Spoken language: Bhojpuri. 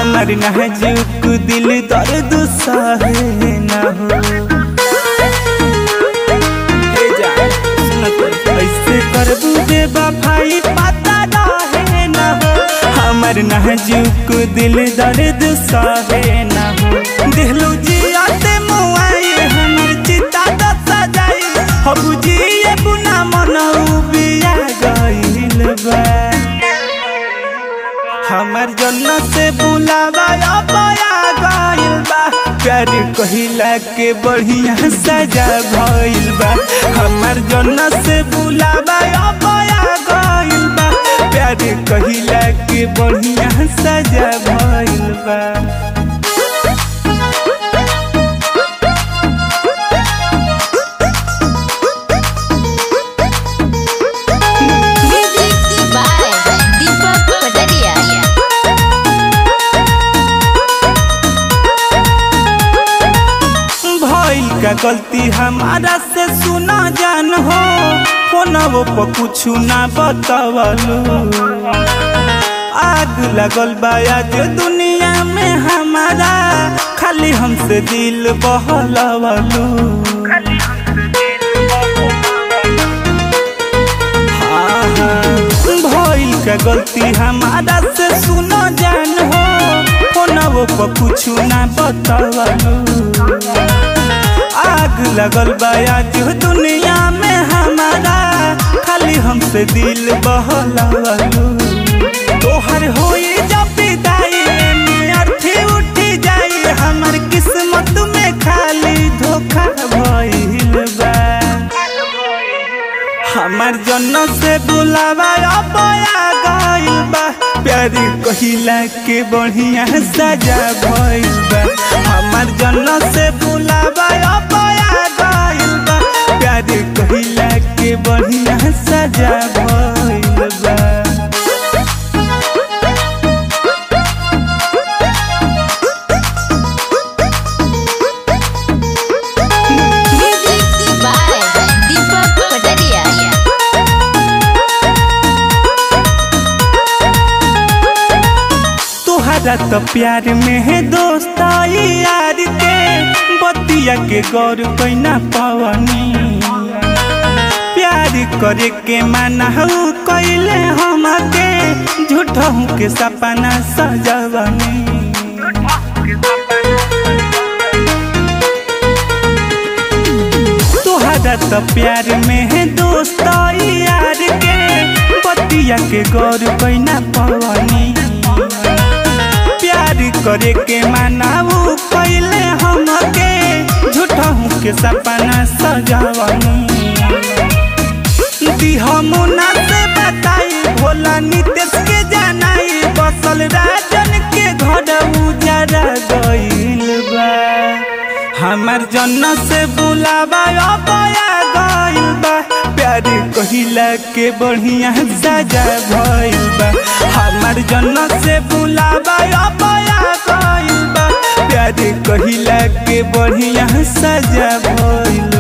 हमार नाजुक दिल दर्द सहे ना हो हे जान, सुन तो, ऐसे करबू बेवफाई पता रहे ना हो हमार नाजुक दिल दर्द सहे ना हो दिलू जियाते मुआई हमर चिता द सजाई हब जिए बुना मनऊ बिया गइल बा हमार जन्नत से बुलावा अबया गइल बा प्यार कहिला के बढ़िया सजा भइल बा हमार जन्नत से बुलावा अबया गइल बा प्यार कहिला के बढ़िया सजा भइल बा Music by Deepak Pataria. भइल का गलती हमारा से सुना जान हो फोनवो पर कुछ ना बतावलू आग लगल बा आज दुनिया में हमारा खाली हमसे दिल बहलवलू हाँ, हाँ, भइल का गलती हमारा से सुनो जान हो फोनवो पर कुछ ना बतावलू आग लगल बा आज दुनिया में हमारा खाली हमसे दिल बहलवलू तोहर होई जब विदाई में अर्थी उठी जाई हमर किस्मत में खाली धोखा भइल बा हमार जन्म से बुलावा अबया गइल बा प्यारी कहिला के बढ़िया सजा भइल बा हमार जन्म से बुलावा अबया गइल बा प्यारी कहिला के बढ़िया सजा भइल बा Music by Deepak Pataria. तोहरा तो प्यार में है दोस्त यार के बतिया के गौर कैना पवनी प्यार करे के माना हूँ कैले हमके झूठा हूँ के सपना सजवनी तोहरा तो प्यार में है दोस्त यार के बतिया के गौर कैना पवनी प्यार करे के मानाऊ कैले हमके झूठा हूँ के सपना सजावनी दिहमुना से बताई भोला नितेश के जानाई बसल राजन के घर उजरा गइल बा हमार जन्म से बुलावा अबया गइल बा प्यार कहिला के बढ़िया सजा भइल बा हमार जन्म से बुलावा अबया गइल बा प्यार कहिला के बढ़िया सजा भइल